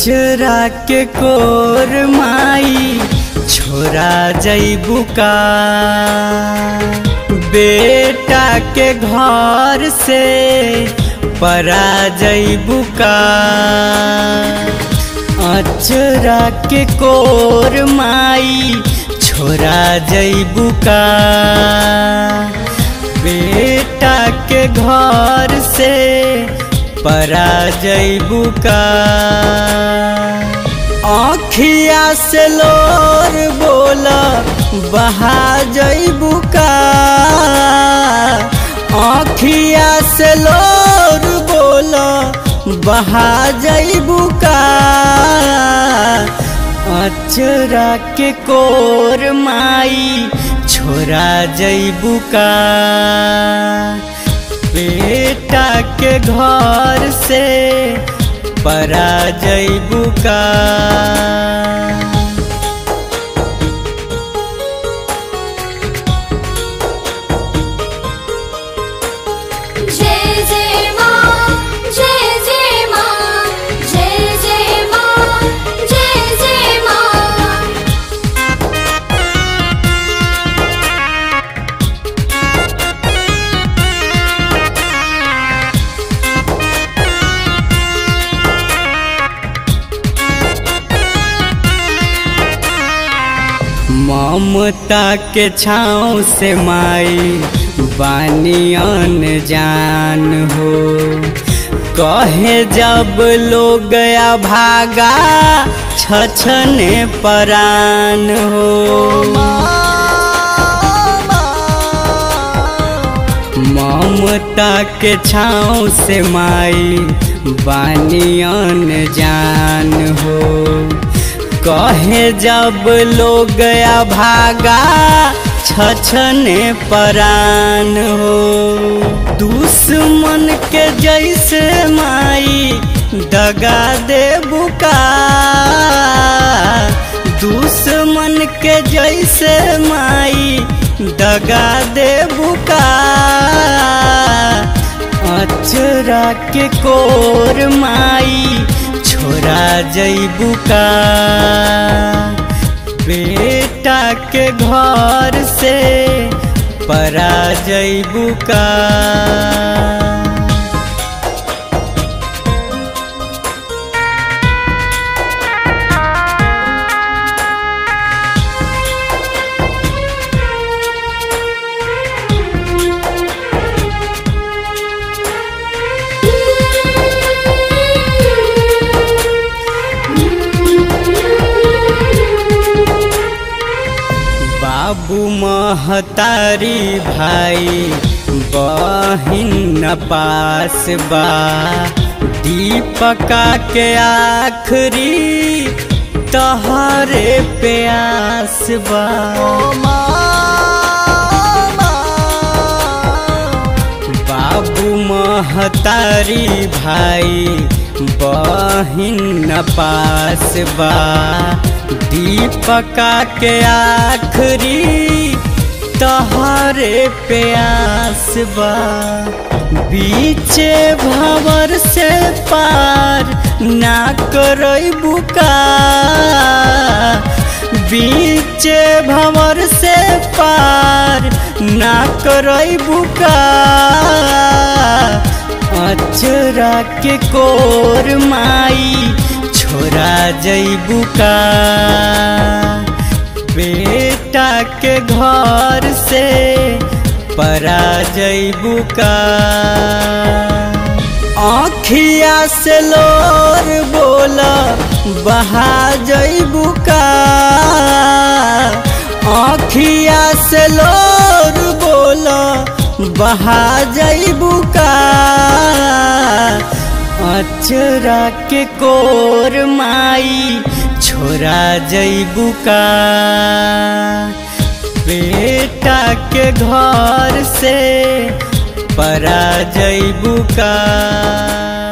अचरा के कोर माई छोरा जैबू का बेटा के घर से परा जैबू का अचरा के कोर माई छोरा जैबू का बेटा के घर से परा जैबू का आँखिया से लोर बोला बहा जैबू का आँखिया से लोर बोला बहा जैबू का अचरा के कोर माई छोरा जैबू का बेटा के घर से परा जैबू का जय जय माँ जय जय माँ जय जय माँ जय जय माँ ममता के छाँव से माई बानियन जान हो कहे जब लोग गया भागा छछने परान हो ममता के छाँव से माई बानियन जान हो कहे जब लोग गया भागा छछने परान हो दुश्मन के जैसे माई दगा दे बुका दुश्मन के जैसे माई दगा दे बुका अचरा के कोर माई छोरा जैबू का बेटा के घर से परा जैबू का बाबू महतारी भाई बहिन न पास बा दीपका के आखरी तहरे प्यास बा बाबू महतारी भाई बहिन न पास बा दीपका के आखरी तहरे प्यास बा बीचे भवर से पार ना करई बुका बीचे भवर से पार ना करई बुका अचरा के कोर माई छोरा जैबू का बेटा के घर से परा जैबू का आँखिया से लोर बोला बहा जैबू का आँखिया से लोर बोला बहा जैबू का अचरा के कोर माई छोरा जैबू का बेटा के घर से परा जैबू का